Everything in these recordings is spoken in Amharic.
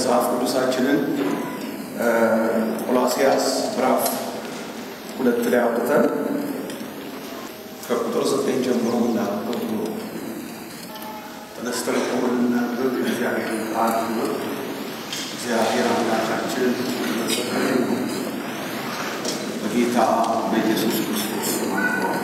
መጽሐፍ ቅዱሳችንን ቆላሲያስ ምዕራፍ ሁለት ላይ አውጥተን ከቁጥር ዘጠኝ ጀምሮ ምናነበው ተነስተን ቆምናንብብ እግዚአብሔር ቃል እግዚአብሔር አምላካችን መሰከረ በጌታ በኢየሱስ ክርስቶስ ማንተዋል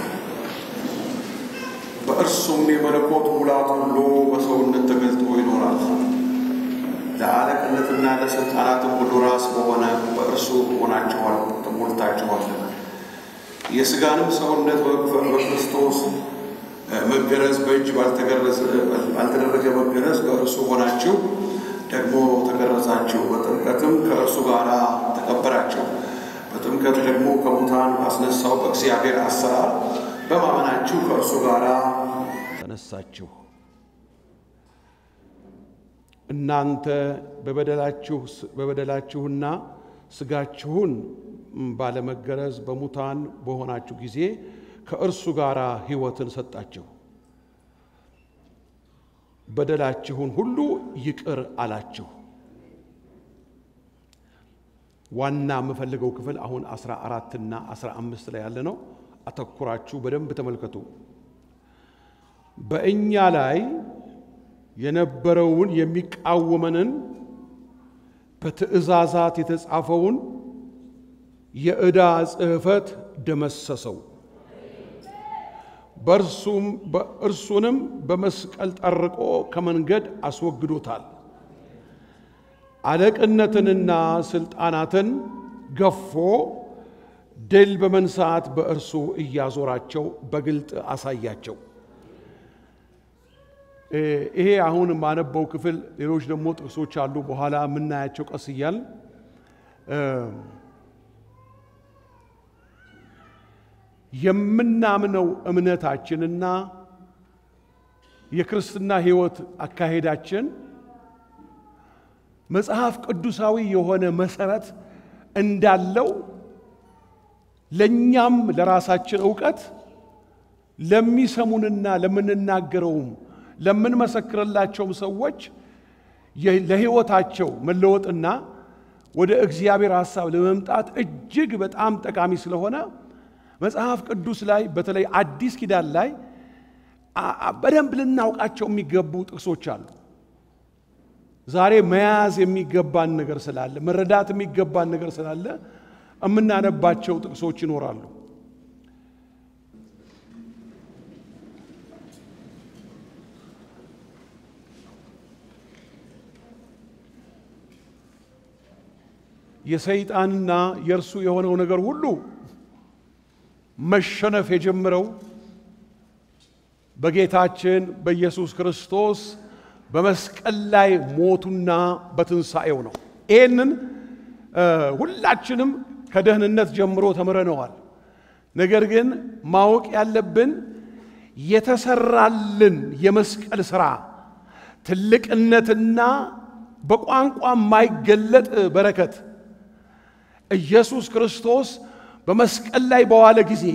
በእርሱም የመለኮት ሙላት ሁሉ በሰውነት ተገልጦ ይኖራል። ለአለቅነትና ለስልጣናትም ሁሉ ራስ በሆነ በእርሱ ሆናችኋል ተሞልታችኋልና የሥጋንም ሰውነት በክርስቶስ መገረዝ በእጅ ባልተደረገ መገረዝ በእርሱ ሆናችሁ ደግሞ ተገረዛችሁ። በጥምቀትም ከእርሱ ጋር ተቀበራችሁ። በጥምቀት ደግሞ ከሙታን ባስነሳው በእግዚአብሔር አሰራር በማመናችሁ ከእርሱ ጋር ተነሳችሁ። እናንተ በበደላችሁና ሥጋችሁን ባለመገረዝ በሙታን በሆናችሁ ጊዜ ከእርሱ ጋር ሕይወትን ሰጣችሁ። በደላችሁን ሁሉ ይቅር አላችሁ። ዋና የምፈልገው ክፍል አሁን አስራ አራትና አስራ አምስት ላይ ያለ ነው። አተኩራችሁ በደንብ ተመልከቱ። በእኛ ላይ የነበረውን የሚቃወመንን በትእዛዛት የተጻፈውን የዕዳ ጽሕፈት ደመሰሰው፣ በእርሱንም በመስቀል ጠርቆ ከመንገድ አስወግዶታል። አለቅነትንና ስልጣናትን ገፎ ድል በመንሳት በእርሱ እያዞራቸው በግልጥ አሳያቸው። ይሄ አሁን የማነበው ክፍል ሌሎች ደግሞ ጥቅሶች አሉ፣ በኋላ የምናያቸው ቀስ እያል የምናምነው እምነታችንና የክርስትና ሕይወት አካሄዳችን መጽሐፍ ቅዱሳዊ የሆነ መሰረት እንዳለው ለእኛም ለራሳችን እውቀት ለሚሰሙንና ለምንናገረውም ለምንመሰክርላቸውም ሰዎች ለሕይወታቸው መለወጥና ወደ እግዚአብሔር ሐሳብ ለመምጣት እጅግ በጣም ጠቃሚ ስለሆነ መጽሐፍ ቅዱስ ላይ በተለይ አዲስ ኪዳን ላይ በደንብ ልናውቃቸው የሚገቡ ጥቅሶች አሉ። ዛሬ መያዝ የሚገባን ነገር ስላለ መረዳት የሚገባን ነገር ስላለ የምናነባቸው ጥቅሶች ይኖራሉ። የሰይጣንና የእርሱ የሆነው ነገር ሁሉ መሸነፍ የጀመረው በጌታችን በኢየሱስ ክርስቶስ በመስቀል ላይ ሞቱና በትንሣኤው ነው። ይህንን ሁላችንም ከደህንነት ጀምሮ ተምረነዋል። ነገር ግን ማወቅ ያለብን የተሰራልን የመስቀል ሥራ ትልቅነትና በቋንቋ የማይገለጥ በረከት ኢየሱስ ክርስቶስ በመስቀል ላይ በዋለ ጊዜ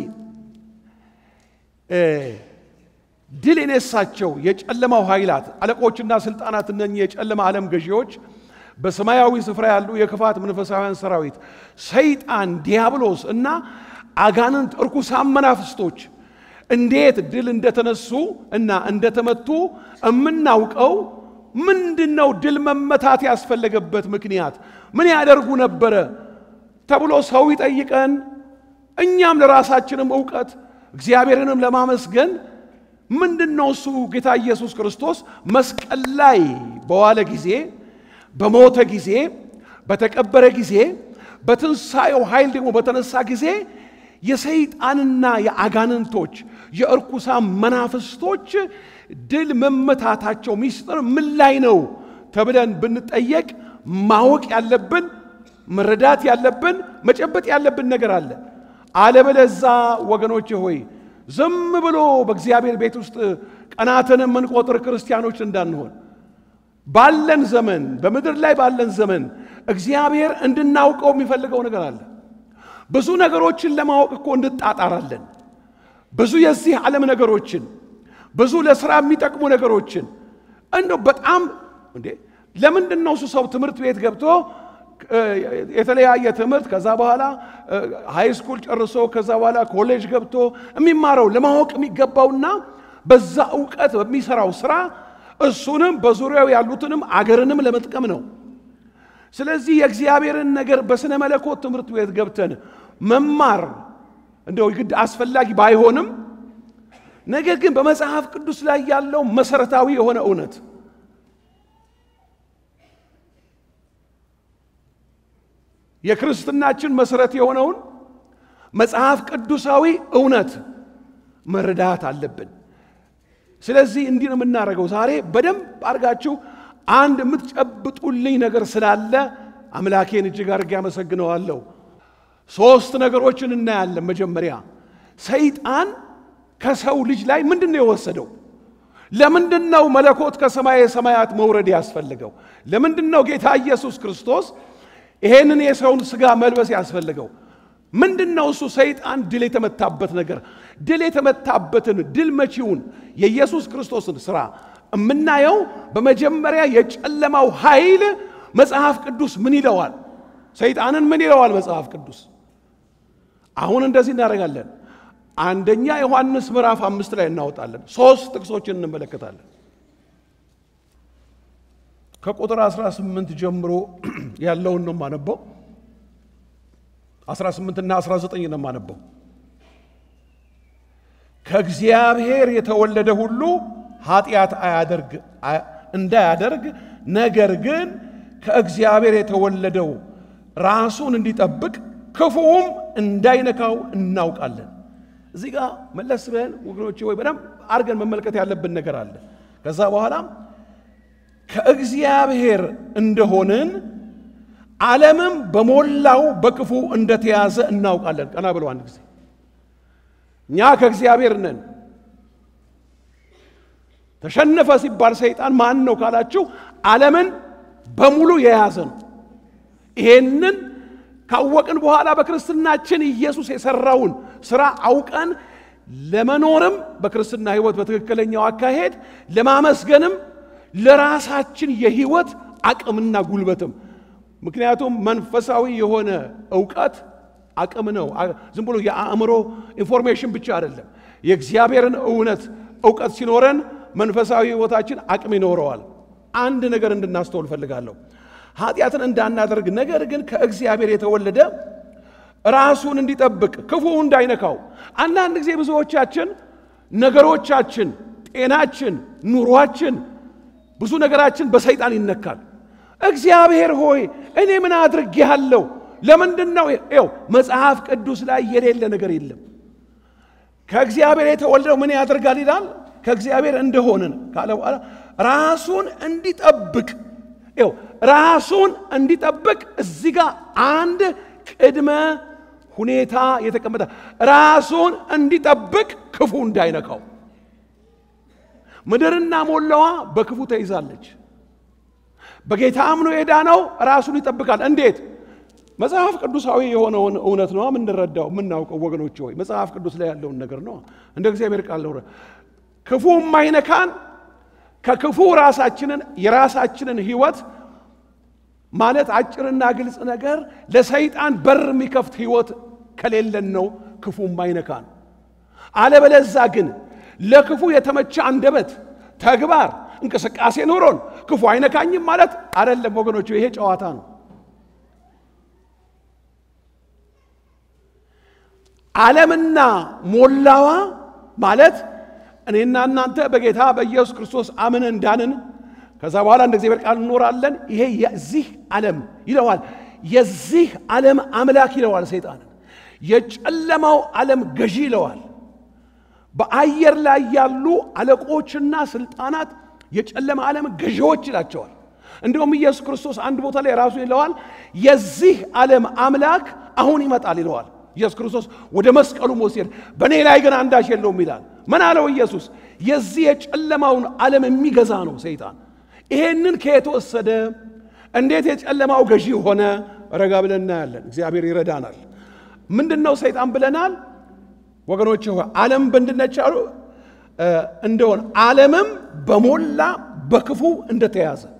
ድል የነሳቸው የጨለማው ኃይላት አለቆችና ስልጣናት እነኚህ የጨለማ ዓለም ገዢዎች በሰማያዊ ስፍራ ያሉ የክፋት መንፈሳውያን ሰራዊት ሰይጣን፣ ዲያብሎስ እና አጋንንት እርኩሳን መናፍስቶች እንዴት ድል እንደተነሱ እና እንደተመቱ የምናውቀው ምንድን ነው? ድል መመታት ያስፈለገበት ምክንያት ምን ያደርጉ ነበረ ተብሎ ሰው ይጠይቀን። እኛም ለራሳችንም እውቀት እግዚአብሔርንም ለማመስገን ምንድን ነው እሱ ጌታ ኢየሱስ ክርስቶስ መስቀል ላይ በዋለ ጊዜ በሞተ ጊዜ በተቀበረ ጊዜ በትንሣኤው ኃይል ደግሞ በተነሳ ጊዜ የሰይጣንና የአጋንንቶች የእርኩሳን መናፍስቶች ድል መመታታቸው ሚስጥር ምን ላይ ነው ተብለን ብንጠየቅ ማወቅ ያለብን መረዳት ያለብን መጨበጥ ያለብን ነገር አለ። አለበለዛ ወገኖች ሆይ ዝም ብሎ በእግዚአብሔር ቤት ውስጥ ቀናትን የምንቆጥር ክርስቲያኖች እንዳንሆን ባለን ዘመን በምድር ላይ ባለን ዘመን እግዚአብሔር እንድናውቀው የሚፈልገው ነገር አለ። ብዙ ነገሮችን ለማወቅ እኮ እንጣጣራለን። ብዙ የዚህ ዓለም ነገሮችን፣ ብዙ ለስራ የሚጠቅሙ ነገሮችን እንደው በጣም እንዴ ለምንድን ነው እሱ ሰው ትምህርት ቤት ገብቶ የተለያየ ትምህርት ከዛ በኋላ ሃይ ስኩል ጨርሶ ከዛ በኋላ ኮሌጅ ገብቶ የሚማረው ለማወቅ የሚገባውና በዛ እውቀት በሚሰራው ስራ እሱንም በዙሪያው ያሉትንም አገርንም ለመጥቀም ነው። ስለዚህ የእግዚአብሔርን ነገር በስነ መለኮት ትምህርት ቤት ገብተን መማር እንደው ግድ አስፈላጊ ባይሆንም ነገር ግን በመጽሐፍ ቅዱስ ላይ ያለው መሰረታዊ የሆነ እውነት የክርስትናችን መሰረት የሆነውን መጽሐፍ ቅዱሳዊ እውነት መረዳት አለብን። ስለዚህ እንዲህ ነው የምናደርገው። ዛሬ በደንብ አድርጋችሁ አንድ የምትጨብጡልኝ ነገር ስላለ አምላኬን እጅግ አድርጌ አመሰግነዋለሁ። ሶስት ነገሮችን እናያለን። መጀመሪያ ሰይጣን ከሰው ልጅ ላይ ምንድን ነው የወሰደው? ለምንድን ነው መለኮት ከሰማየ ሰማያት መውረድ ያስፈልገው? ለምንድን ነው ጌታ ኢየሱስ ክርስቶስ ይሄንን የሰውን ሥጋ መልበስ ያስፈልገው? ምንድን ነው እሱ ሰይጣን ድል የተመታበት ነገር? ድል የተመታበትን ድል መቺውን የኢየሱስ ክርስቶስን ሥራ የምናየው በመጀመሪያ የጨለማው ኃይል መጽሐፍ ቅዱስ ምን ይለዋል? ሰይጣንን ምን ይለዋል መጽሐፍ ቅዱስ? አሁን እንደዚህ እናደርጋለን። አንደኛ ዮሐንስ ምዕራፍ አምስት ላይ እናወጣለን። ሶስት ጥቅሶችን እንመለከታለን። ከቁጥር 18 ጀምሮ ያለውን ነው የማነበው። 18 እና 19 ነው የማነበው። ከእግዚአብሔር የተወለደ ሁሉ ኃጢአት አያደርግ እንዳያደርግ ነገር ግን ከእግዚአብሔር የተወለደው ራሱን እንዲጠብቅ ክፉውም እንዳይነካው እናውቃለን። እዚህ ጋር መለስ ብለን ወገኖቼ ወይ በደንብ አድርገን መመልከት ያለብን ነገር አለ። ከዛ በኋላም ከእግዚአብሔር እንደሆንን ዓለምም በሞላው በክፉ እንደተያዘ እናውቃለን። ቀና ብለው አንድ ጊዜ እኛ ከእግዚአብሔር ነን። ተሸነፈ ሲባል ሰይጣን ማን ነው ካላችሁ ዓለምን በሙሉ የያዘ ነው። ይሄንን ካወቅን በኋላ በክርስትናችን ኢየሱስ የሰራውን ስራ አውቀን ለመኖርም በክርስትና ሕይወት በትክክለኛው አካሄድ ለማመስገንም ለራሳችን የሕይወት አቅምና ጉልበትም ምክንያቱም መንፈሳዊ የሆነ እውቀት አቅም ነው። ዝም ብሎ የአእምሮ ኢንፎርሜሽን ብቻ አይደለም። የእግዚአብሔርን እውነት እውቀት ሲኖረን መንፈሳዊ ሕይወታችን አቅም ይኖረዋል። አንድ ነገር እንድናስተውል እፈልጋለሁ። ኃጢአትን እንዳናደርግ ነገር ግን ከእግዚአብሔር የተወለደ ራሱን እንዲጠብቅ ክፉ እንዳይነካው። አንዳንድ ጊዜ ብዙዎቻችን ነገሮቻችን፣ ጤናችን፣ ኑሯችን፣ ብዙ ነገራችን በሰይጣን ይነካል። እግዚአብሔር ሆይ እኔ ምን አድርጌሃለሁ? ለምንድን ነው ው መጽሐፍ ቅዱስ ላይ የሌለ ነገር የለም። ከእግዚአብሔር የተወለደው ምን ያደርጋል ይላል? ከእግዚአብሔር እንደሆንን ካለ በኋላ ራሱን እንዲጠብቅ ው ራሱን እንዲጠብቅ እዚህ ጋር አንድ ቅድመ ሁኔታ የተቀመጠ ራሱን እንዲጠብቅ ክፉ እንዳይነካው። ምድርና ሞላዋ በክፉ ተይዛለች። በጌታ አምኖ የዳነው ራሱን ይጠብቃል። እንዴት? መጽሐፍ ቅዱሳዊ የሆነውን እውነት ነው የምንረዳው የምናውቀው። ወገኖች ሆይ መጽሐፍ ቅዱስ ላይ ያለውን ነገር ነው እንደ እግዚአብሔር ቃል ነው። ክፉ የማይነካን ከክፉ ራሳችንን የራሳችንን ህይወት ማለት አጭርና ግልጽ ነገር ለሰይጣን በር የሚከፍት ህይወት ከሌለን ነው ክፉ የማይነካን። አለበለዛ ግን ለክፉ የተመቸ አንደበት፣ ተግባር፣ እንቅስቃሴ ኖሮን ክፉ አይነካኝም ማለት አይደለም ወገኖች፣ ይሄ ጨዋታ ነው። ዓለምና ሞላዋ ማለት እኔና እናንተ በጌታ በኢየሱስ ክርስቶስ አምነን እንዳንን ከዛ በኋላ እንደ እግዚአብሔር ቃል እንኖራለን። ይሄ የዚህ ዓለም ይለዋል፣ የዚህ ዓለም አምላክ ይለዋል ሰይጣንን፣ የጨለማው ዓለም ገዢ ይለዋል። በአየር ላይ ያሉ አለቆችና ስልጣናት የጨለማ ዓለም ገዢዎች ይላቸዋል። እንዲሁም ኢየሱስ ክርስቶስ አንድ ቦታ ላይ ራሱ ይለዋል፣ የዚህ ዓለም አምላክ አሁን ይመጣል ይለዋል። ኢየሱስ ክርስቶስ ወደ መስቀሉ መውሰድ በእኔ ላይ ግን አንዳች የለውም ይላል። ምን አለው ኢየሱስ? የዚህ የጨለማውን ዓለም የሚገዛ ነው ሰይጣን። ይሄንን ከየት ወሰደ? እንዴት የጨለማው ገዢ ሆነ? ረጋ ብለን እናያለን። እግዚአብሔር ይረዳናል። ምንድን ነው ሰይጣን ብለናል ወገኖች? ዓለም በእንድነች አሉ እንደሆን ዓለምም በሞላ በክፉ እንደተያዘ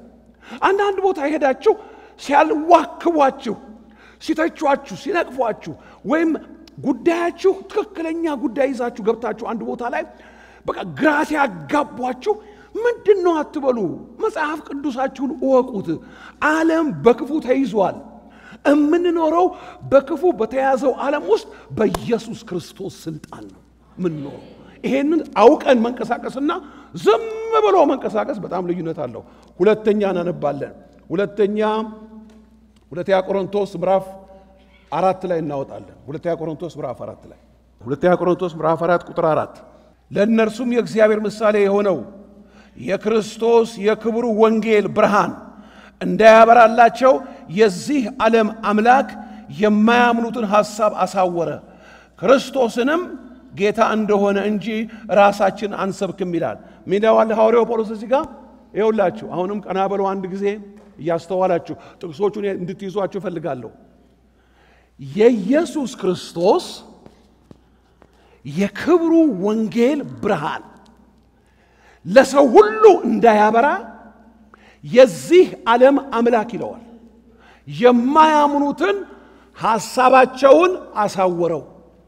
አንዳንድ ቦታ ሄዳችሁ ሲያልዋክቧችሁ፣ ሲተቿችሁ፣ ሲነቅፏችሁ ወይም ጉዳያችሁ ትክክለኛ ጉዳይ ይዛችሁ ገብታችሁ አንድ ቦታ ላይ በቃ ግራ ሲያጋቧችሁ ምንድን ነው አትበሉ። መጽሐፍ ቅዱሳችሁን እወቁት። ዓለም በክፉ ተይዟል። የምንኖረው በክፉ በተያዘው ዓለም ውስጥ በኢየሱስ ክርስቶስ ስልጣን ነው የምንኖረው። ይሄንን አውቀን መንቀሳቀስና ዝም ብሎ መንቀሳቀስ በጣም ልዩነት አለው። ሁለተኛ እናነባለን። ሁለተኛ ሁለተኛ ቆሮንቶስ ምዕራፍ አራት ላይ እናወጣለን። ሁለተኛ ቆሮንቶስ ምዕራፍ አራት ላይ ሁለተኛ ቆሮንቶስ ምዕራፍ አራት ቁጥር አራት ለእነርሱም የእግዚአብሔር ምሳሌ የሆነው የክርስቶስ የክብሩ ወንጌል ብርሃን እንዳያበራላቸው የዚህ ዓለም አምላክ የማያምኑትን ሐሳብ አሳወረ። ክርስቶስንም ጌታ እንደሆነ እንጂ ራሳችን አንሰብክም ይላል። ሚዳዋል ሐዋርያው ጳውሎስ እዚህ ጋር ይኸውላችሁ። አሁንም ቀና በለው አንድ ጊዜ እያስተዋላችሁ ጥቅሶቹን እንድትይዟችሁ እፈልጋለሁ። የኢየሱስ ክርስቶስ የክብሩ ወንጌል ብርሃን ለሰው ሁሉ እንዳያበራ የዚህ ዓለም አምላክ ይለዋል። የማያምኑትን ሐሳባቸውን አሳወረው።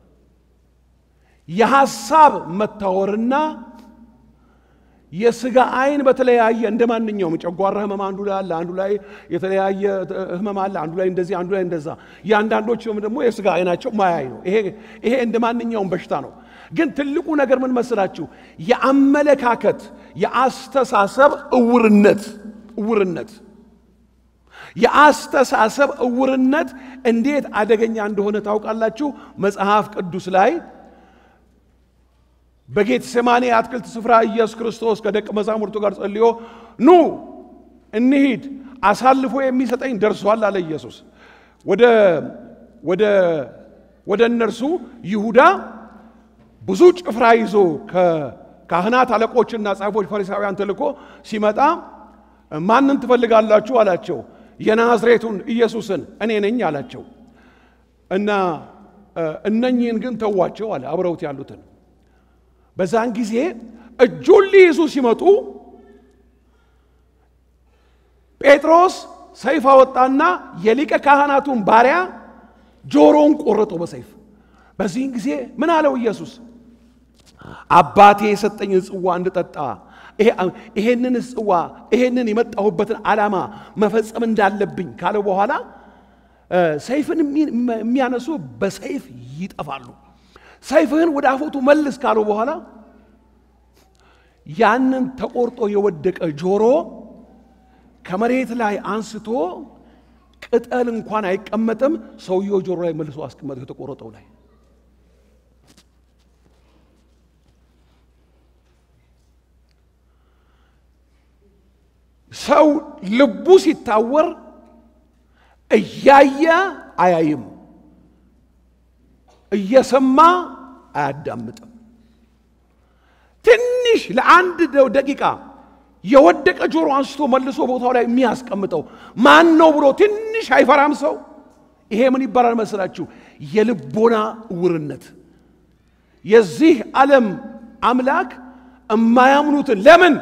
የሐሳብ መታወርና የሥጋ አይን በተለያየ እንደ ማንኛውም ጨጓራ ህመም አንዱ ላይ አለ፣ አንዱ ላይ የተለያየ ህመም አለ፣ አንዱ ላይ እንደዚህ፣ አንዱ ላይ እንደዛ። የአንዳንዶች ደግሞ የሥጋ አይናቸው ማያይ ነው። ይሄ እንደ ማንኛውም በሽታ ነው። ግን ትልቁ ነገር ምን መስላችሁ? የአመለካከት የአስተሳሰብ እውርነት እውርነት የአስተሳሰብ እውርነት እንዴት አደገኛ እንደሆነ ታውቃላችሁ። መጽሐፍ ቅዱስ ላይ በጌተሴማኒ አትክልት ስፍራ ኢየሱስ ክርስቶስ ከደቀ መዛሙርቱ ጋር ጸልዮ ኑ እንሂድ፣ አሳልፎ የሚሰጠኝ ደርሷል አለ ኢየሱስ። ወደ ወደ ወደ እነርሱ ይሁዳ ብዙ ጭፍራ ይዞ ከካህናት አለቆችና ጻፎች ፈሪሳውያን ተልኮ ሲመጣ ማንን ትፈልጋላችሁ አላቸው። የናዝሬቱን ኢየሱስን እኔ ነኝ አላቸው። እና እነኚህን ግን ተዋቸው አለ አብረውት ያሉትን። በዛን ጊዜ እጁን ሊይዙ ሲመጡ ጴጥሮስ ሰይፍ አወጣና የሊቀ ካህናቱን ባሪያ ጆሮውን ቆረጠው በሰይፍ። በዚህን ጊዜ ምን አለው ኢየሱስ? አባቴ የሰጠኝን ጽዋ እንድጠጣ ይሄንን ጽዋ ይሄንን የመጣሁበትን ዓላማ መፈጸም እንዳለብኝ ካለው በኋላ ሰይፍን የሚያነሱ በሰይፍ ይጠፋሉ። ሰይፍህን ወደ አፎቱ መልስ ካለው በኋላ ያንን ተቆርጦ የወደቀ ጆሮ ከመሬት ላይ አንስቶ ቅጠል እንኳን አይቀመጥም። ሰውየው ጆሮ ላይ መልሶ አስቀመጠ የተቆረጠው ላይ ሰው ልቡ ሲታወር እያየ አያይም፣ እየሰማ አያዳምጥም። ትንሽ ለአንድ ደቂቃ የወደቀ ጆሮ አንስቶ መልሶ ቦታው ላይ የሚያስቀምጠው ማን ነው ብሎ ትንሽ አይፈራም ሰው። ይሄ ምን ይባላል መስላችሁ? የልቦና እውርነት። የዚህ ዓለም አምላክ የማያምኑትን ለምን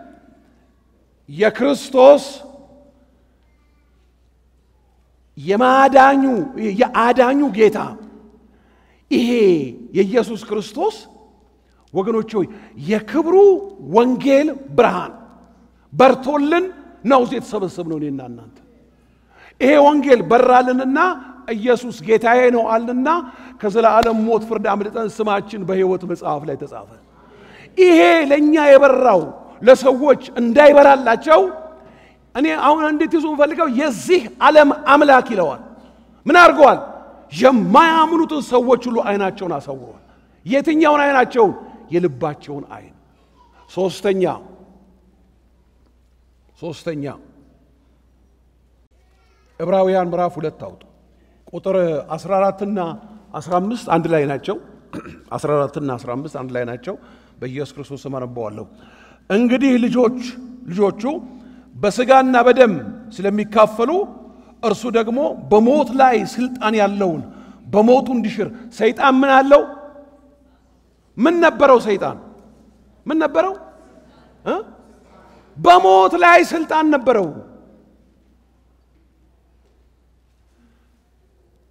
የክርስቶስ የማዳኙ የአዳኙ ጌታ ይሄ የኢየሱስ ክርስቶስ ወገኖች ሆይ የክብሩ ወንጌል ብርሃን በርቶልን ነው እዚህ የተሰበሰብነው እኔና እናንተ። ይሄ ወንጌል በራልንና ኢየሱስ ጌታዬ ነው አልንና ከዘላለም ሞት ፍርድ አምልጠን ስማችን በሕይወት መጽሐፍ ላይ ተጻፈ። ይሄ ለእኛ የበራው ለሰዎች እንዳይበራላቸው እኔ አሁን እንዴት ይዞ ፈልገው የዚህ ዓለም አምላክ ይለዋል። ምን አድርገዋል? የማያምኑትን ሰዎች ሁሉ አይናቸውን አሳውረዋል። የትኛውን አይናቸውን? የልባቸውን አይን። ሶስተኛ ሶስተኛ ዕብራውያን ምዕራፍ ሁለት አውጡ ቁጥር 14ና 15 አንድ ላይ ናቸው። 14ና 15 አንድ ላይ ናቸው። በኢየሱስ ክርስቶስ ስም አነባዋለሁ። እንግዲህ ልጆች ልጆቹ በሥጋና በደም ስለሚካፈሉ እርሱ ደግሞ በሞት ላይ ስልጣን ያለውን በሞቱ እንዲሽር ሰይጣን ምን አለው? ምን ነበረው? ሰይጣን ምን ነበረው? በሞት ላይ ስልጣን ነበረው።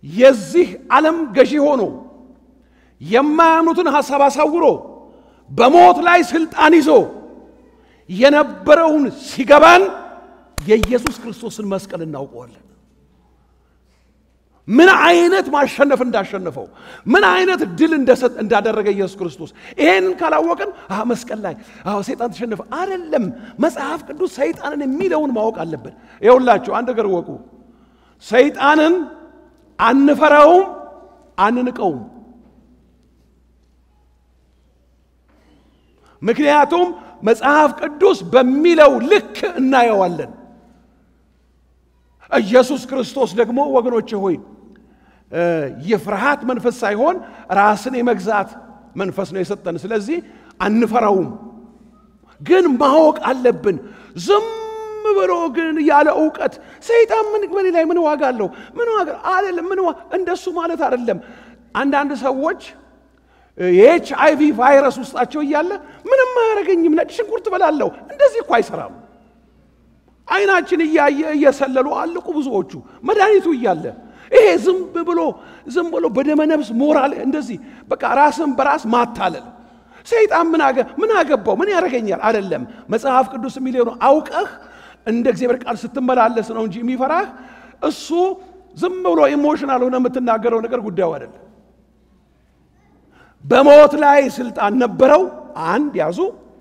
የዚህ ዓለም ገዢ ሆኖ የማያምኑትን ሐሳብ አሳውሮ በሞት ላይ ስልጣን ይዞ የነበረውን ሲገባን የኢየሱስ ክርስቶስን መስቀል እናውቀዋለን። ምን አይነት ማሸነፍ እንዳሸነፈው ምን አይነት ድል እንዳደረገ ኢየሱስ ክርስቶስ። ይሄንን ካላወቅን አዎ መስቀል ላይ አዎ ሰይጣን ተሸነፈ አይደለም። መጽሐፍ ቅዱስ ሰይጣንን የሚለውን ማወቅ አለብን። ይኸውላችሁ አንድ ነገር ወቁ። ሰይጣንን አንፈራውም፣ አንንቀውም። ምክንያቱም መጽሐፍ ቅዱስ በሚለው ልክ እናየዋለን። ኢየሱስ ክርስቶስ ደግሞ ወገኖቼ ሆይ የፍርሃት መንፈስ ሳይሆን ራስን የመግዛት መንፈስ ነው የሰጠን። ስለዚህ አንፈራውም፣ ግን ማወቅ አለብን። ዝም ብሎ ግን ያለ እውቀት ሰይጣን ምን በኔ ላይ ምን ዋጋ አለው? ምን ዋጋ አይደለም። ምን እንደሱ ማለት አይደለም። አንዳንድ ሰዎች የኤች አይቪ ቫይረስ ውስጣቸው እያለ ምንም አያደርገኝም፣ ነጭ ሽንኩርት በላለሁ። እንደዚህ እኮ አይሰራም። አይናችን እያየ እየሰለሉ አልቁ ብዙዎቹ መድኃኒቱ እያለ ይሄ ዝም ብሎ ዝም ብሎ በደመ ነፍስ ሞራል እንደዚህ በቃ ራስን በራስ ማታለል ሰይጣን ምን አገ ምን አገባው ምን ያደርገኛል አይደለም መጽሐፍ ቅዱስ የሚለው ነው አውቀህ እንደ እግዚአብሔር ቃል ስትመላለስ ነው እንጂ የሚፈራህ እሱ ዝም ብሎ ኢሞሽናል ሆነ የምትናገረው ነገር ጉዳዩ አይደለም በሞት ላይ ስልጣን ነበረው አንድ ያዙ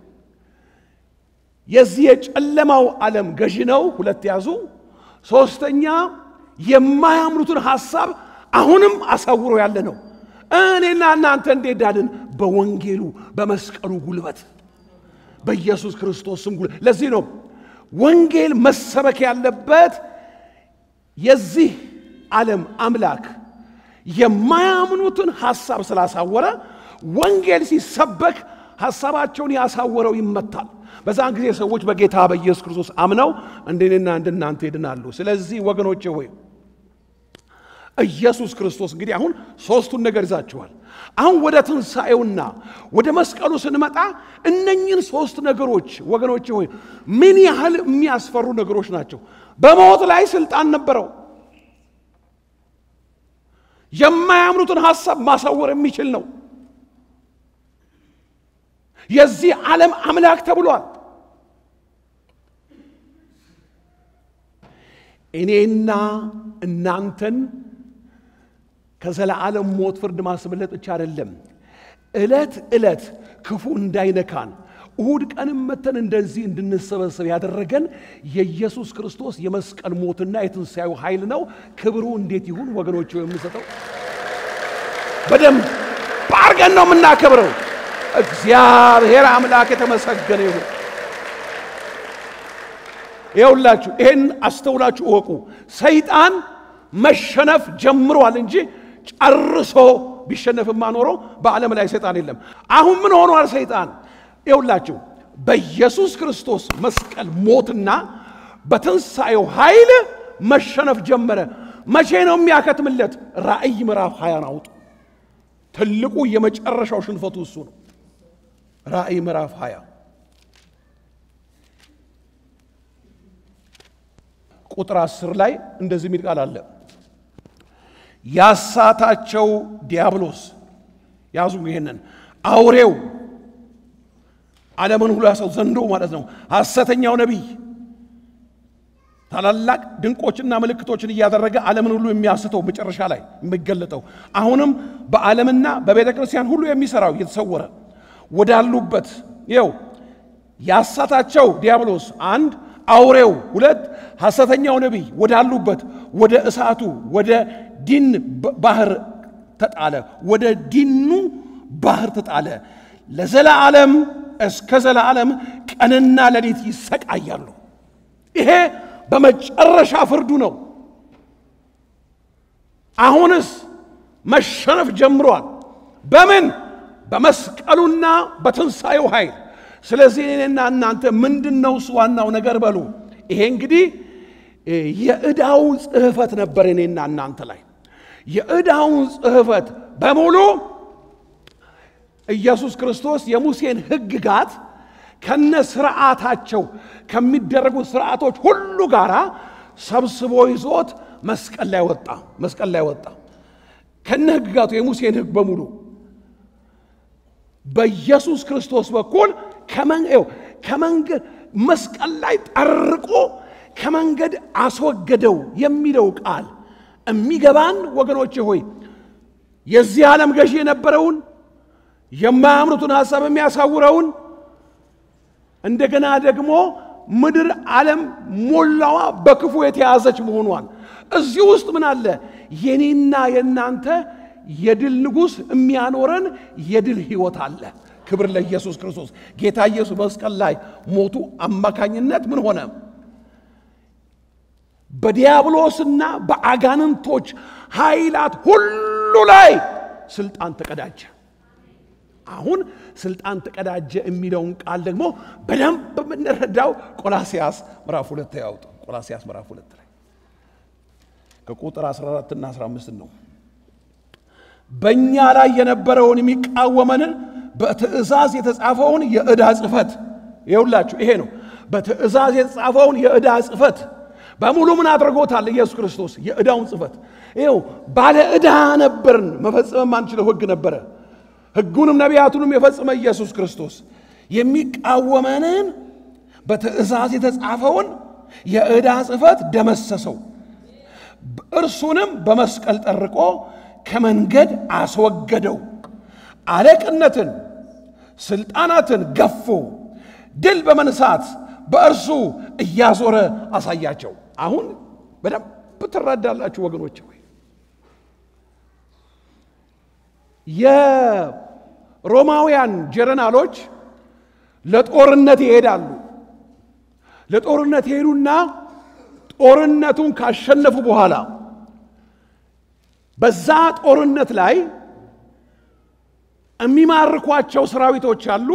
የዚህ የጨለማው ዓለም ገዢ ነው። ሁለት ያዙ። ሶስተኛ የማያምኑትን ሐሳብ አሁንም አሳውሮ ያለ ነው። እኔና እናንተ እንዴት ዳንን? በወንጌሉ በመስቀሉ ጉልበት በኢየሱስ ክርስቶስ ስም ጉልበት። ለዚህ ነው ወንጌል መሰበክ ያለበት የዚህ ዓለም አምላክ የማያምኑትን ሐሳብ ስላሳወረ ወንጌል ሲሰበክ ሐሳባቸውን ያሳወረው ይመታል። በዛን ጊዜ ሰዎች በጌታ በኢየሱስ ክርስቶስ አምነው እንደኔና እንደናንተ ይድናሉ። ስለዚህ ወገኖቼ ሆይ ኢየሱስ ክርስቶስ እንግዲህ አሁን ሶስቱን ነገር ይዛችኋል። አሁን ወደ ትንሣኤውና ወደ መስቀሉ ስንመጣ እነኝን ሶስት ነገሮች ወገኖቼ ሆይ ምን ያህል የሚያስፈሩ ነገሮች ናቸው። በሞት ላይ ስልጣን ነበረው። የማያምኑትን ሐሳብ ማሳወር የሚችል ነው። የዚህ ዓለም አምላክ ተብሏል። እኔና እናንተን ከዘላለም ሞት ፍርድ ማስመለጥ ብቻ አይደለም፣ ዕለት ዕለት ክፉ እንዳይነካን እሁድ ቀንም መተን እንደዚህ እንድንሰበሰብ ያደረገን የኢየሱስ ክርስቶስ የመስቀል ሞትና የትንሣኤው ኃይል ነው። ክብሩ እንዴት ይሁን ወገኖች? የምንሰጠው በደንብ ባርገን ነው የምናከብረው። እግዚአብሔር አምላክ የተመሰገነ ይሁን። ይኸውላችሁ ይህን አስተውላችሁ እወቁ። ሰይጣን መሸነፍ ጀምሯል እንጂ ጨርሶ ቢሸነፍማ ኖሮ በዓለም ላይ ሰይጣን የለም። አሁን ምን ሆኗል ሰይጣን? ይኸውላችሁ በኢየሱስ ክርስቶስ መስቀል ሞትና በትንሣኤው ኃይል መሸነፍ ጀመረ። መቼ ነው የሚያከትምለት? ራእይ ምዕራፍ ሀያን አውጡ። ትልቁ የመጨረሻው ሽንፈቱ እሱ ነው። ራእይ ምዕራፍ 20 ቁጥር 10 ላይ እንደዚህ የሚል ቃል አለ። ያሳታቸው ዲያብሎስ ያዙ። ይሄንን አውሬው ዓለምን ሁሉ ያሰው ዘንዶ ማለት ነው። ሐሰተኛው ነቢይ ታላላቅ ድንቆችና ምልክቶችን እያደረገ ዓለምን ሁሉ የሚያስተው መጨረሻ ላይ የሚገለጠው አሁንም በዓለምና በቤተ ክርስቲያን ሁሉ የሚሰራው እየተሰወረ ወዳሉበት ይው ያሳታቸው ዲያብሎስ አንድ አውሬው ሁለት ሐሰተኛው ነቢይ ወዳሉበት ወደ እሳቱ ወደ ዲን ባህር ተጣለ። ወደ ዲኑ ባህር ተጣለ። ለዘላለም እስከ ዘላለም ቀንና ሌሊት ይሰቃያሉ። ይሄ በመጨረሻ ፍርዱ ነው። አሁንስ መሸነፍ ጀምሯል። በምን? በመስቀሉና በትንሣኤው ኃይል። ስለዚህ እኔና እናንተ ምንድን ነው እሱ ዋናው ነገር በሉ። ይሄ እንግዲህ የዕዳው ጽሕፈት ነበር እኔና እናንተ ላይ የዕዳውን ጽሕፈት በሙሉ ኢየሱስ ክርስቶስ የሙሴን ሕግጋት ከነ ስርዓታቸው ከሚደረጉ ስርዓቶች ሁሉ ጋር ሰብስቦ ይዞት መስቀል ላይ ወጣ። መስቀል ላይ ወጣ። ከነ ሕግጋቱ የሙሴን ሕግ በሙሉ በኢየሱስ ክርስቶስ በኩል ከመንገድ መስቀል ላይ ጠርቆ ከመንገድ አስወገደው የሚለው ቃል የሚገባን ወገኖች ሆይ የዚህ ዓለም ገዢ የነበረውን የማያምኑትን ሐሳብ የሚያሳውረውን እንደገና ደግሞ ምድር ዓለም ሞላዋ በክፉ የተያዘች መሆኗን እዚህ ውስጥ ምን አለ? የኔና የእናንተ የድል ንጉሥ የሚያኖረን የድል ሕይወት አለ። ክብር ለኢየሱስ ክርስቶስ። ጌታ ኢየሱስ መስቀል ላይ ሞቱ አማካኝነት ምን ሆነ? በዲያብሎስና በአጋንንቶች ኃይላት ሁሉ ላይ ስልጣን ተቀዳጀ። አሁን ስልጣን ተቀዳጀ የሚለውን ቃል ደግሞ በደንብ የምንረዳው ቆላሲያስ ምዕራፍ ሁለት ያውጡ። ቆላሲያስ ምዕራፍ ሁለት ላይ ከቁጥር 14 እና 15 ነው። በእኛ ላይ የነበረውን የሚቃወመንን በትእዛዝ የተጻፈውን የዕዳ ጽሕፈት ይኸውላችሁ፣ ይሄ ነው። በትእዛዝ የተጻፈውን የዕዳ ጽሕፈት በሙሉ ምን አድርጎታል? ኢየሱስ ክርስቶስ የዕዳውን ጽሕፈት ይኸው ባለ ዕዳ ነበርን፣ መፈጸም ማንችለው ሕግ ነበረ። ሕጉንም ነቢያቱንም የፈጸመ ኢየሱስ ክርስቶስ የሚቃወመንን በትእዛዝ የተጻፈውን የዕዳ ጽሕፈት ደመሰሰው፣ እርሱንም በመስቀል ጠርቆ ከመንገድ አስወገደው። አለቅነትን፣ ስልጣናትን ገፎ ድል በመንሳት በእርሱ እያዞረ አሳያቸው። አሁን በደንብ ትረዳላችሁ ወገኖች ሆይ የሮማውያን ጀረናሎች ለጦርነት ይሄዳሉ። ለጦርነት ይሄዱና ጦርነቱን ካሸነፉ በኋላ በዛ ጦርነት ላይ የሚማርኳቸው ሰራዊቶች አሉ።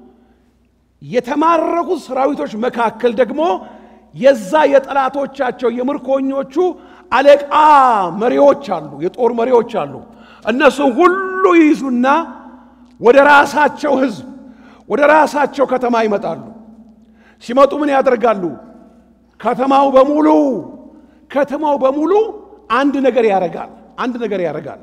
የተማረኩት ሰራዊቶች መካከል ደግሞ የዛ የጠላቶቻቸው የምርኮኞቹ አለቃ መሪዎች አሉ፣ የጦር መሪዎች አሉ። እነሱ ሁሉ ይይዙና ወደ ራሳቸው ሕዝብ ወደ ራሳቸው ከተማ ይመጣሉ። ሲመጡ ምን ያደርጋሉ? ከተማው በሙሉ ከተማው በሙሉ አንድ ነገር ያደርጋል። አንድ ነገር ያደርጋል።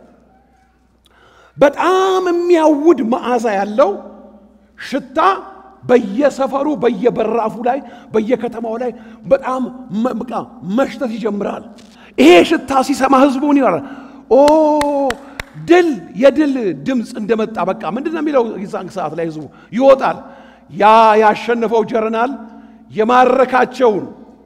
በጣም የሚያውድ መዓዛ ያለው ሽታ በየሰፈሩ በየበራፉ ላይ በየከተማው ላይ በጣም በቃ መሽተት ይጀምራል። ይሄ ሽታ ሲሰማ ህዝቡን ይላል ኦ ድል የድል ድምፅ እንደመጣ በቃ ምንድን ነው የሚለው? የዛን ሰዓት ላይ ህዝቡ ይወጣል። ያ ያሸነፈው ጀርናል የማረካቸውን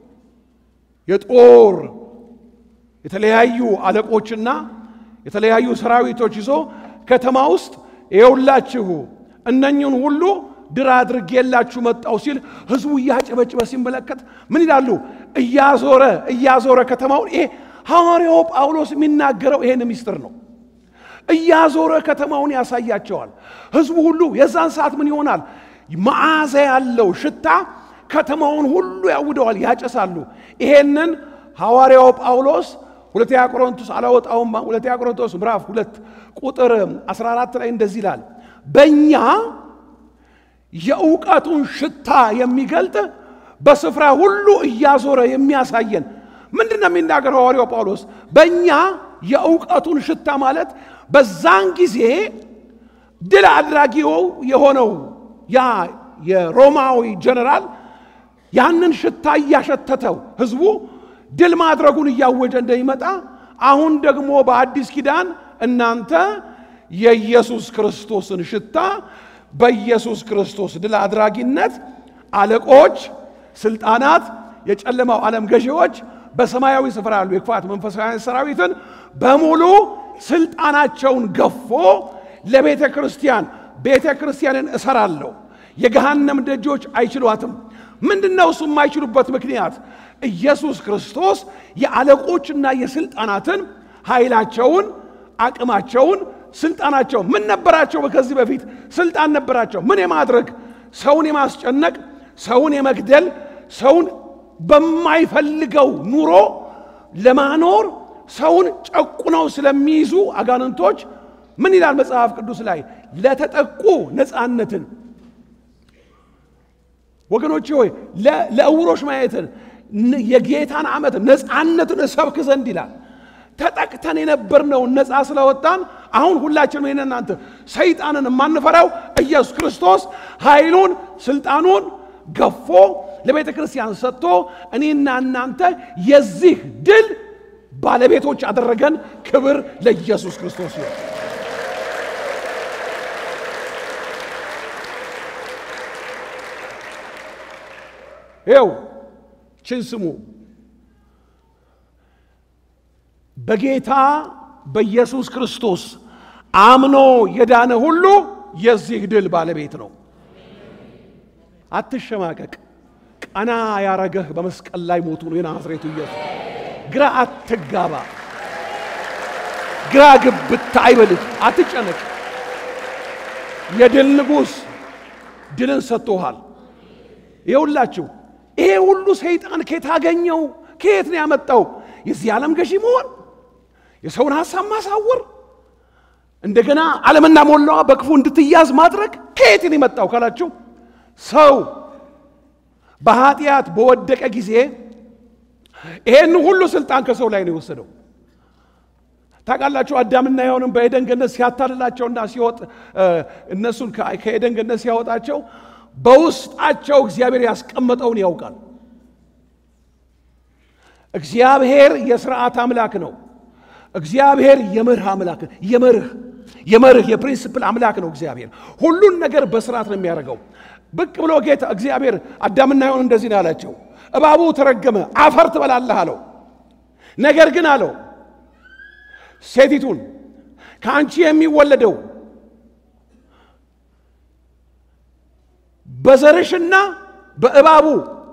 የጦር የተለያዩ አለቆችና የተለያዩ ሰራዊቶች ይዞ ከተማ ውስጥ ይኸውላችሁ እነኝን ሁሉ ድል አድርጌላችሁ መጣው ሲል ህዝቡ እያጨበጭበ ሲመለከት ምን ይላሉ? እያዞረ እያዞረ ከተማውን ይሄ ሐዋርያው ጳውሎስ የሚናገረው ይሄን ምስጢር ነው። እያዞረ ከተማውን ያሳያቸዋል። ህዝቡ ሁሉ የዛን ሰዓት ምን ይሆናል? መዓዛ ያለው ሽታ ከተማውን ሁሉ ያውደዋል፣ ያጨሳሉ። ይሄንን ሐዋርያው ጳውሎስ ሁለተኛ ቆሮንቶስ አላወጣውም። ሁለተኛ ቆሮንቶስ ምዕራፍ ሁለት ቁጥር 14 ላይ እንደዚህ ይላል በእኛ የእውቀቱን ሽታ የሚገልጥ በስፍራ ሁሉ እያዞረ የሚያሳየን ምንድን ነው የሚናገረው ሐዋርያው ጳውሎስ? በእኛ የእውቀቱን ሽታ ማለት በዛን ጊዜ ድል አድራጊው የሆነው ያ የሮማዊ ጀነራል ያንን ሽታ እያሸተተው ህዝቡ ድል ማድረጉን እያወጀ እንደሚመጣ አሁን ደግሞ በአዲስ ኪዳን እናንተ የኢየሱስ ክርስቶስን ሽታ በኢየሱስ ክርስቶስ ድል አድራጊነት አለቆች፣ ስልጣናት፣ የጨለማው ዓለም ገዢዎች በሰማያዊ ስፍራ ያሉ የክፋት መንፈሳውያን ሰራዊትን በሙሉ ስልጣናቸውን ገፎ ለቤተ ክርስቲያን ቤተ ክርስቲያንን እሰራለሁ፣ የገሃነም ደጆች አይችሏትም። ምንድን ነው እሱ የማይችሉበት ምክንያት? ኢየሱስ ክርስቶስ የአለቆችና የስልጣናትን ኃይላቸውን፣ አቅማቸውን፣ ስልጣናቸው ምን ነበራቸው? ከዚህ በፊት ስልጣን ነበራቸው። ምን የማድረግ ሰውን የማስጨነቅ ሰውን የመግደል ሰውን በማይፈልገው ኑሮ ለማኖር ሰውን ጨቁነው ስለሚይዙ አጋንንቶች ምን ይላል መጽሐፍ ቅዱስ ላይ ለተጠቁ ነፃነትን ወገኖች ሆይ ለእውሮች ማየትን የጌታን ዓመት ነፃነትን እሰብክ ዘንድ ይላል። ተጠቅተ ተቀጥተን የነበርነውን ነፃ ስለወጣን አሁን ሁላችንም ይህን እናንተ ሰይጣንን የማንፈራው ኢየሱስ ክርስቶስ ኃይሉን ስልጣኑን ገፎ ለቤተ ክርስቲያን ሰጥቶ እኔና እናንተ የዚህ ድል ባለቤቶች አደረገን። ክብር ለኢየሱስ ክርስቶስ ይሁን። ይው ችን ስሙ። በጌታ በኢየሱስ ክርስቶስ አምኖ የዳነ ሁሉ የዚህ ድል ባለቤት ነው። አትሸማቀቅ። ቀና ያረገህ በመስቀል ላይ ሞቱ ነው የናዝሬቱ ኢየሱስ። ግራ አትጋባ፣ ግራ ግብት አይበልህ፣ አትጨነቅ። የድል ንጉሥ ድልን ሰጥቶሃል። ይኸውላችሁ ይሄ ሁሉ ሰይጣን ከየት አገኘው? ከየት ነው ያመጣው? የዚህ ዓለም ገዢ መሆን፣ የሰውን ሐሳብ ማሳወር፣ እንደገና ዓለምና ሞላዋ በክፉ እንድትያዝ ማድረግ ከየት ነው የመጣው ካላችሁ ሰው በኃጢአት በወደቀ ጊዜ ይሄን ሁሉ ስልጣን ከሰው ላይ ነው የወሰደው። ታውቃላችሁ አዳምና ሔዋንን በኤደን ገነት ሲያታልላቸውና ሲወጥ እነሱን ከኤደን ገነት ሲያወጣቸው በውስጣቸው እግዚአብሔር ያስቀመጠውን ያውቃል። እግዚአብሔር የስርዓት አምላክ ነው። እግዚአብሔር የመርህ አምላክ የመርህ የመርህ የፕሪንስፕል አምላክ ነው። እግዚአብሔር ሁሉን ነገር በስርዓት ነው የሚያደርገው። ብቅ ብሎ ጌታ እግዚአብሔር አዳምና ሔዋን እንደዚህ ነው ያላቸው። እባቡ ተረገመ፣ አፈር ትበላለህ አለው። ነገር ግን አለው ሴቲቱን ከአንቺ የሚወለደው በዘርሽና በእባቡ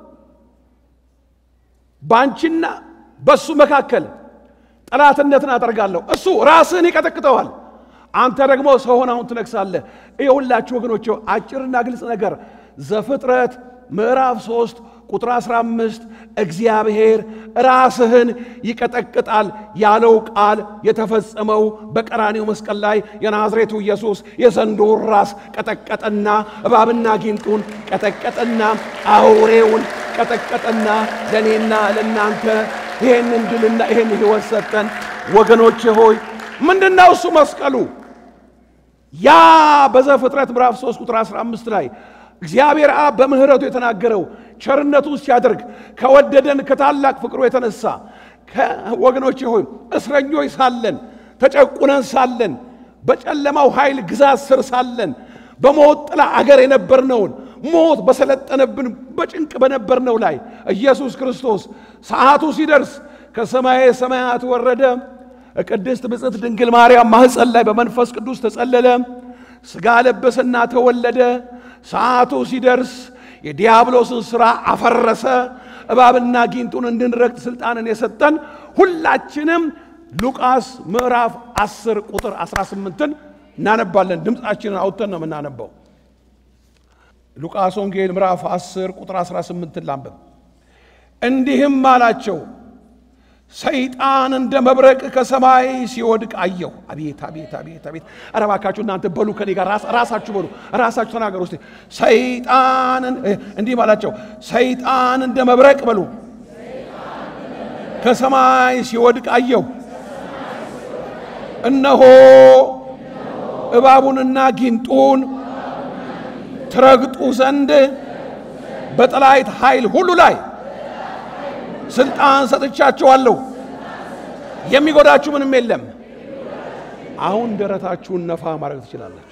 በአንቺና በእሱ መካከል ጠላትነትን አደርጋለሁ። እሱ ራስህን ይቀጠቅጠዋል፣ አንተ ደግሞ ሰው ሆነህ አሁን ትነግሳለህ። ይኸውላችሁ ወገኖች አጭርና ግልጽ ነገር ዘፍጥረት ምዕራፍ 3 ቁጥር 15 እግዚአብሔር ራስህን ይቀጠቅጣል ያለው ቃል የተፈጸመው በቀራኔው መስቀል ላይ የናዝሬቱ ኢየሱስ የዘንዶውን ራስ ቀጠቀጠና እባብና ጊንጡን ቀጠቀጠና አውሬውን ቀጠቀጠና ለእኔና ለእናንተ ይሄንን ድልና ይሄን ሕይወት ሰጠን። ወገኖቼ ሆይ ምንድነው እሱ መስቀሉ? ያ በዘፍጥረት ምዕራፍ 3 ቁጥር 15 ላይ እግዚአብሔር አብ በምሕረቱ የተናገረው ቸርነቱ ሲያደርግ ከወደደን ከታላቅ ፍቅሩ የተነሳ ወገኖቼ ሆይ እስረኞች ሳለን ተጨቁነን ሳለን በጨለማው ኃይል ግዛት ስር ሳለን በሞት ጥላ አገር የነበርነውን ሞት በሰለጠነብን በጭንቅ በነበርነው ላይ ኢየሱስ ክርስቶስ ሰዓቱ ሲደርስ ከሰማየ ሰማያት ወረደ። ቅድስት ብጽዕት ድንግል ማርያም ማኅፀን ላይ በመንፈስ ቅዱስ ተጸለለ። ሥጋ ለበሰና ተወለደ። ሰዓቱ ሲደርስ የዲያብሎስን ሥራ አፈረሰ። እባብና ጊንጡን እንድንረግጥ ሥልጣንን የሰጠን ሁላችንም ሉቃስ ምዕራፍ 10 ቁጥር 18ን እናነባለን። ድምፃችንን አውጥተን ነው የምናነባው። ሉቃስ ወንጌል ምዕራፍ 10 ቁጥር 18ን ላንብብ። እንዲህም አላቸው ሰይጣን እንደ መብረቅ ከሰማይ ሲወድቅ አየሁ። አቤት አቤት አቤት አቤት! ኧረ እባካችሁ እናንተ በሉ ከኔ ጋር ራሳችሁ በሉ ራሳችሁ ተናገሩ እስቲ። ሰይጣን እንዲህ ባላቸው ሰይጣን እንደ መብረቅ በሉ ከሰማይ ሲወድቅ አየሁ። እነሆ እባቡንና ጊንጡን ትረግጡ ዘንድ በጠላይት ኃይል ሁሉ ላይ ስልጣን ሰጥቻችኋለሁ፣ የሚጎዳችሁ ምንም የለም። አሁን ደረታችሁን ነፋ ማድረግ ትችላላችሁ።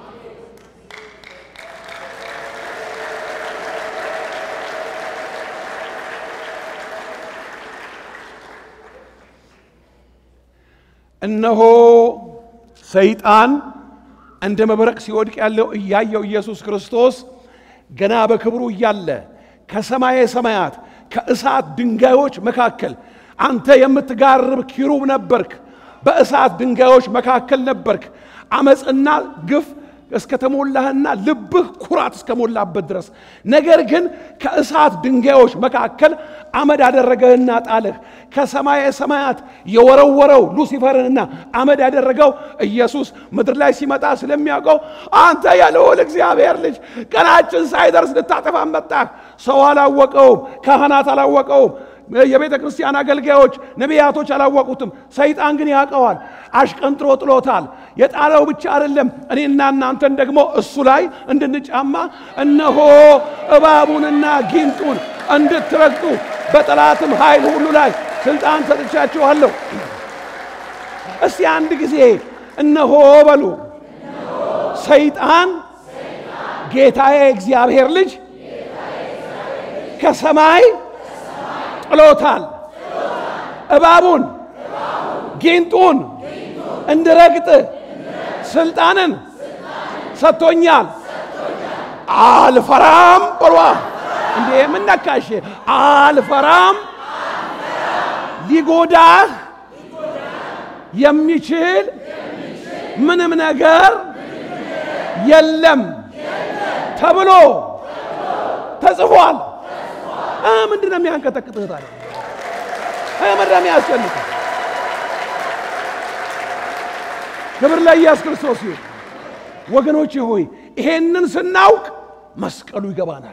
እነሆ ሰይጣን እንደ መብረቅ ሲወድቅ ያለው እያየው ኢየሱስ ክርስቶስ ገና በክብሩ እያለ ከሰማየ ሰማያት ከእሳት ድንጋዮች መካከል አንተ የምትጋርብ ኪሩብ ነበርክ። በእሳት ድንጋዮች መካከል ነበርክ። አመፅና ግፍ እስከተሞላህና ልብህ ኩራት እስከሞላበት ድረስ ነገር ግን ከእሳት ድንጋዮች መካከል አመድ አደረገህና ጣልህ። ከሰማየ ሰማያት የወረወረው ሉሲፈርንና አመድ ያደረገው ኢየሱስ ምድር ላይ ሲመጣ ስለሚያውቀው አንተ የልዑል እግዚአብሔር ልጅ ቀናችን ሳይደርስ ልታጠፋ መጣህ። ሰው አላወቀውም፣ ካህናት አላወቀውም። የቤተ ክርስቲያን አገልጋዮች፣ ነቢያቶች አላወቁትም። ሰይጣን ግን ያውቀዋል። አሽቀንጥሮ ጥሎታል። የጣለው ብቻ አይደለም፣ እኔና እናንተን ደግሞ እሱ ላይ እንድንጫማ እነሆ እባቡንና ጊንጡን እንድትረግጡ በጠላትም ኃይል ሁሉ ላይ ስልጣን ሰጥቻችኋለሁ። እስቲ አንድ ጊዜ እነሆ በሉ። ሰይጣን ጌታዬ እግዚአብሔር ልጅ ከሰማይ ጥሎታል። እባቡን ጊንጡን እንድረግጥ ስልጣንን ሰጥቶኛል። አልፈራም በሏ። እንዴ የምነካሽ አልፈራም። ሊጎዳህ የሚችል ምንም ነገር የለም ተብሎ ተጽፏል። ምንድን ነው የሚያንቀጠቅጥህ ታዲያ? ምንድን ነው የሚያስጨንቅህ? ክብር ለኢየሱስ ክርስቶስ ይሁን። ወገኖቼ ሆይ ይሄንን ስናውቅ መስቀሉ ይገባናል።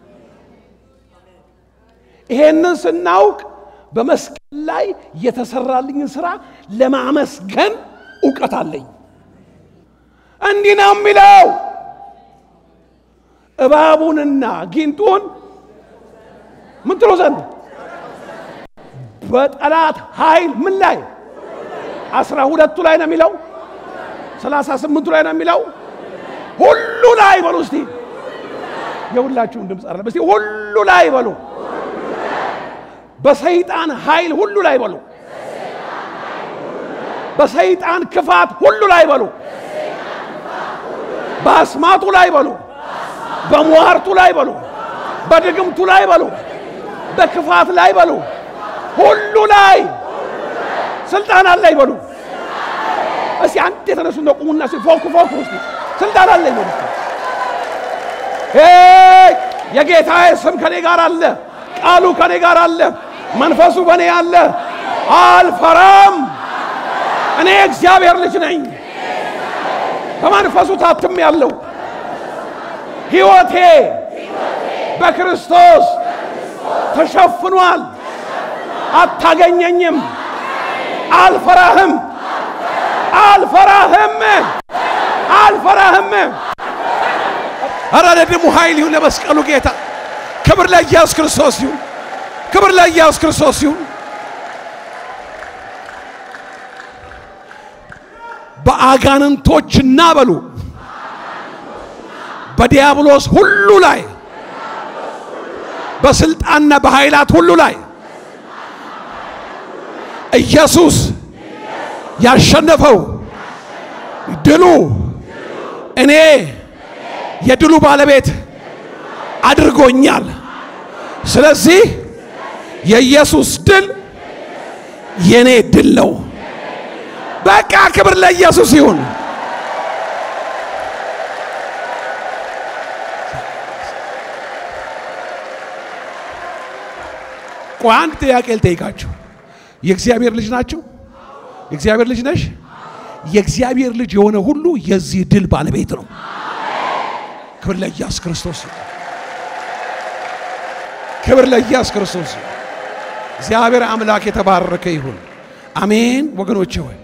ይሄንን ስናውቅ በመስቀል ላይ የተሰራልኝን ስራ ለማመስገን እውቀት አለኝ። እንዲህ ነው የሚለው እባቡንና ጊንጡን ምን ትሎ ዘንድ በጠላት ኃይል ምን ላይ አስራ ሁለቱ ላይ ነው የሚለው ሰላሳ ስምንቱ ላይ ነው የሚለው ሁሉ ላይ በሉ እስቲ የሁላችሁን ድምፅ አለ እስቲ ሁሉ ላይ በሉ በሰይጣን ኃይል ሁሉ ላይ በሉ በሰይጣን ክፋት ሁሉ ላይ በሉ በአስማቱ ላይ በሉ በሟርቱ ላይ በሉ በድግምቱ ላይ በሉ በክፋት ላይ በሉ ሁሉ ላይ ስልጣን አለኝ በሉ። እስቲ አንድ የተነሱ ነው ቁሙና እስቲ ፎክ ፎክ ውስጥ ስልጣን አለኝ በሉ። ሄይ የጌታዬ ስም ከኔ ጋር አለ፣ ቃሉ ከኔ ጋር አለ፣ መንፈሱ በእኔ አለ። አልፈራም። እኔ እግዚአብሔር ልጅ ነኝ። በመንፈሱ ታትም ያለው ሕይወቴ በክርስቶስ ተሸፍኗል። አታገኘኝም። አልፈራህም፣ አልፈራህም፣ አልፈራህም። ኧረ ለደሙ ኃይል ይሁን ለመስቀሉ ጌታ። ክብር ለኢየሱስ ክርስቶስ ይሁን። ክብር ለኢየሱስ ክርስቶስ ይሁን። በአጋንንቶችና በሉ በዲያብሎስ ሁሉ ላይ በስልጣንና በኃይላት ሁሉ ላይ ኢየሱስ ያሸነፈው ድሉ እኔ የድሉ ባለቤት አድርጎኛል። ስለዚህ የኢየሱስ ድል የኔ ድል ነው። በቃ ክብር ለኢየሱስ ይሁን። ቆይ አንድ ጥያቄ ልጠይቃችሁ። የእግዚአብሔር ልጅ ናቸው? የእግዚአብሔር ልጅ ነሽ? የእግዚአብሔር ልጅ የሆነ ሁሉ የዚህ ድል ባለቤት ነው። ክብር ለኢየሱስ ክርስቶስ ይሁን። ክብር ለኢየሱስ ክርስቶስ ይሁን። እግዚአብሔር አምላክ የተባረከ ይሁን። አሜን። ወገኖቼ ሆይ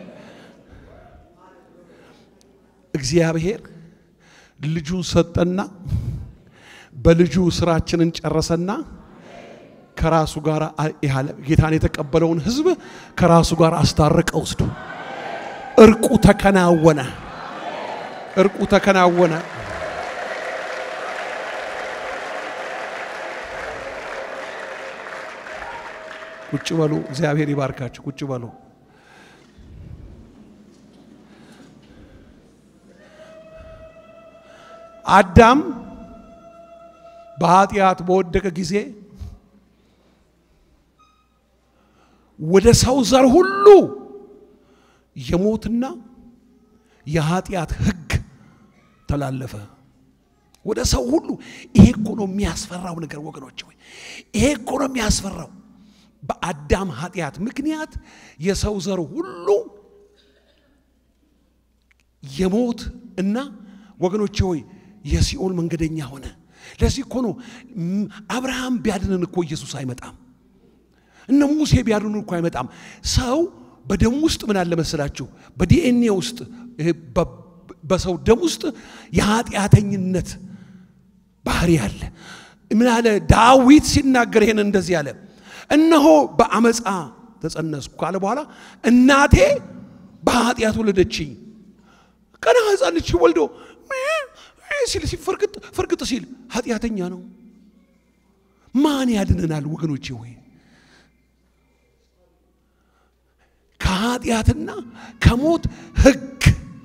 እግዚአብሔር ልጁን ሰጠና በልጁ ስራችንን ጨረሰና ከራሱ ጋር ያለ ጌታን የተቀበለውን ሕዝብ ከራሱ ጋር አስታረቀ ወስዶ እርቁ ተከናወነ። እርቁ ተከናወነ። ቁጭ በሉ። እግዚአብሔር ይባርካችሁ። ቁጭ በሉ። አዳም በኃጢአት በወደቀ ጊዜ ወደ ሰው ዘር ሁሉ የሞትና የኃጢአት ሕግ ተላለፈ። ወደ ሰው ሁሉ። ይሄ እኮ ነው የሚያስፈራው ነገር ወገኖች፣ ወይ ይሄ እኮ ነው የሚያስፈራው። በአዳም ኃጢአት ምክንያት የሰው ዘር ሁሉ የሞት እና ወገኖቼ ሆይ የሲኦል መንገደኛ ሆነ። ለዚህ እኮ ነው አብርሃም ቢያድነን እኮ ኢየሱስ አይመጣም። እነ ሙሴ ቢያድኑ እኮ አይመጣም። ሰው በደም ውስጥ ምን አለ መሰላችሁ? በዲኤንኤ ውስጥ ይሄ በ- በሰው ደም ውስጥ የኃጢአተኝነት ባህሪ አለ። ምን አለ ዳዊት ሲናገር ይሄን እንደዚህ አለ፣ እነሆ በአመፃ ተጸነስኩ ካለ በኋላ እናቴ በኃጢአት ወለደችኝ። ቀና ሕፃን ልጅ ወልዶ ሲል ፍርግጥ ፍርግጥ ሲል ኃጢአተኛ ነው። ማን ያድነናል ወገኖቼ? ወይ ከኃጢአትና ከሞት ሕግ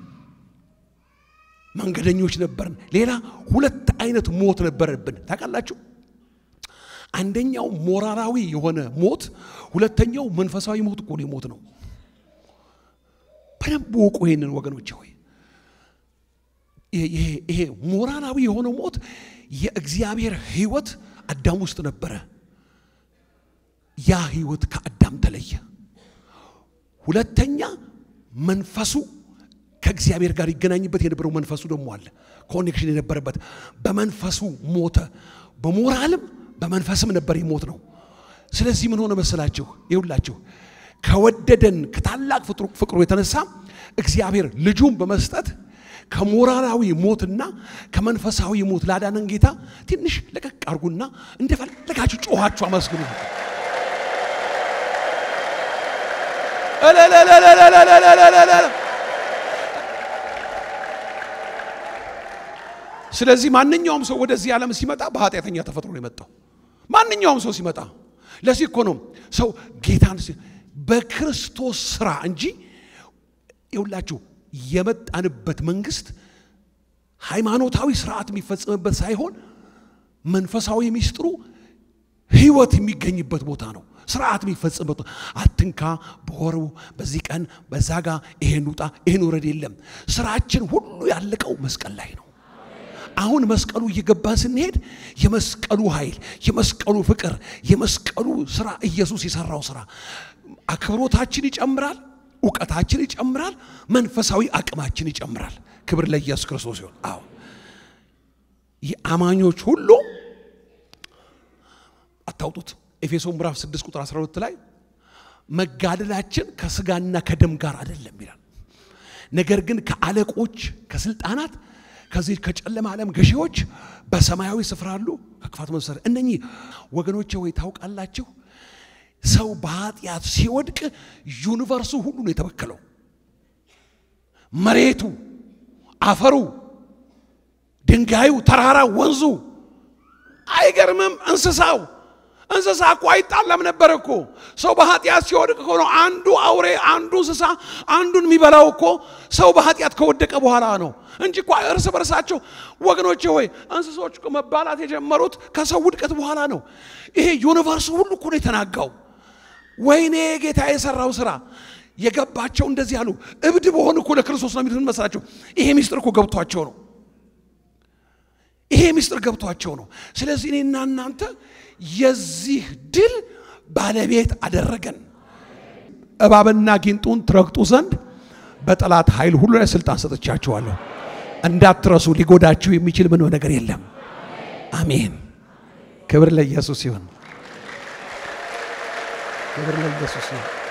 መንገደኞች ነበርን። ሌላ ሁለት አይነት ሞት ነበረብን ታውቃላችሁ። አንደኛው ሞራላዊ የሆነ ሞት፣ ሁለተኛው መንፈሳዊ ሞት እኮ ነው ሞት ነው። በደንብ ወቁ ይሄንን ወገኖቼ ሆይ ይሄ ይሄ ሞራላዊ የሆነው ሞት የእግዚአብሔር ሕይወት አዳም ውስጥ ነበረ። ያ ሕይወት ከአዳም ተለየ። ሁለተኛ መንፈሱ ከእግዚአብሔር ጋር ይገናኝበት የነበረው መንፈሱ ደግሞ አለ፣ ኮኔክሽን የነበረበት በመንፈሱ ሞተ። በሞራልም በመንፈስም ነበር የሞት ነው። ስለዚህ ምን ሆነ መሰላችሁ? ይሁላችሁ ከወደደን ከታላቅ ፍቅሩ የተነሳ እግዚአብሔር ልጁን በመስጠት ከሞራላዊ ሞትና ከመንፈሳዊ ሞት ላዳነን ጌታ ትንሽ ለቀቅ አርጉና እንደፈለጋችሁ ጮኻችሁ አመስግኑ። ስለዚህ ማንኛውም ሰው ወደዚህ ዓለም ሲመጣ በኃጢአተኛ ተፈጥሮ ነው የመጣው። ማንኛውም ሰው ሲመጣ ለዚህ እኮ ነው ሰው ጌታን በክርስቶስ ስራ እንጂ ይውላችሁ የመጣንበት መንግስት ሃይማኖታዊ ስርዓት የሚፈጸምበት ሳይሆን መንፈሳዊ ሚስጥሩ ህይወት የሚገኝበት ቦታ ነው። ስርዓት የሚፈጸምበት አትንካ፣ በወሩ በዚህ ቀን በዛ ጋ ይሄን ውጣ ይሄን ውረድ የለም። ስራችን ሁሉ ያለቀው መስቀል ላይ ነው። አሁን መስቀሉ እየገባን ስንሄድ የመስቀሉ ኃይል፣ የመስቀሉ ፍቅር፣ የመስቀሉ ስራ ኢየሱስ የሰራው ስራ አክብሮታችን ይጨምራል፣ እውቀታችን ይጨምራል፣ መንፈሳዊ አቅማችን ይጨምራል። ክብር ለኢየሱስ ክርስቶስ ይሁን። አዎ የአማኞች ሁሉ አታውጡት። ኤፌሶን ምዕራፍ 6 ቁጥር 12 ላይ መጋደላችን ከስጋና ከደም ጋር አይደለም ይላል። ነገር ግን ከአለቆች ከስልጣናት ከዚህ ከጨለማ ዓለም ገዢዎች በሰማያዊ ስፍራ አሉ ከክፋት መሰረ እነኚህ ወገኖቼ ወይ ታውቃላችሁ፣ ሰው በኃጢአት ሲወድቅ ዩኒቨርሱ ሁሉ ነው የተበከለው። መሬቱ፣ አፈሩ፣ ድንጋዩ፣ ተራራ፣ ወንዙ አይገርምም? እንስሳው እንስሳ እኮ አይጣላም ነበር እኮ። ሰው በኃጢአት ሲወድቅ እኮ ነው አንዱ አውሬ አንዱ እንስሳ አንዱን የሚበላው እኮ ሰው በኃጢአት ከወደቀ በኋላ ነው እንጂ እኮ እርስ በርሳቸው ወገኖቼ ሆይ እንስሶች እኮ መባላት የጀመሩት ከሰው ውድቀት በኋላ ነው። ይሄ ዩኒቨርስ ሁሉ እኮ ነው የተናጋው። ወይኔ ጌታ የሰራው ስራ የገባቸው እንደዚህ አሉ። እብድ በሆን እኮ ለክርስቶስ ነው የሚሉት መሰላቸው። ይሄ ሚስጥር እኮ ገብቷቸው ነው። ይሄ ሚስጥር ገብቷቸው ነው። ስለዚህ እኔና እናንተ የዚህ ድል ባለቤት አደረገን። እባብና ጊንጡን ትረግጡ ዘንድ በጠላት ኃይል ሁሉ ላይ ስልጣን ሰጥቻችኋለሁ። እንዳትረሱ፣ ሊጎዳችሁ የሚችል ምንም ነገር የለም። አሜን። ክብር ለኢየሱስ ይሁን። ክብር ለኢየሱስ ይሁን።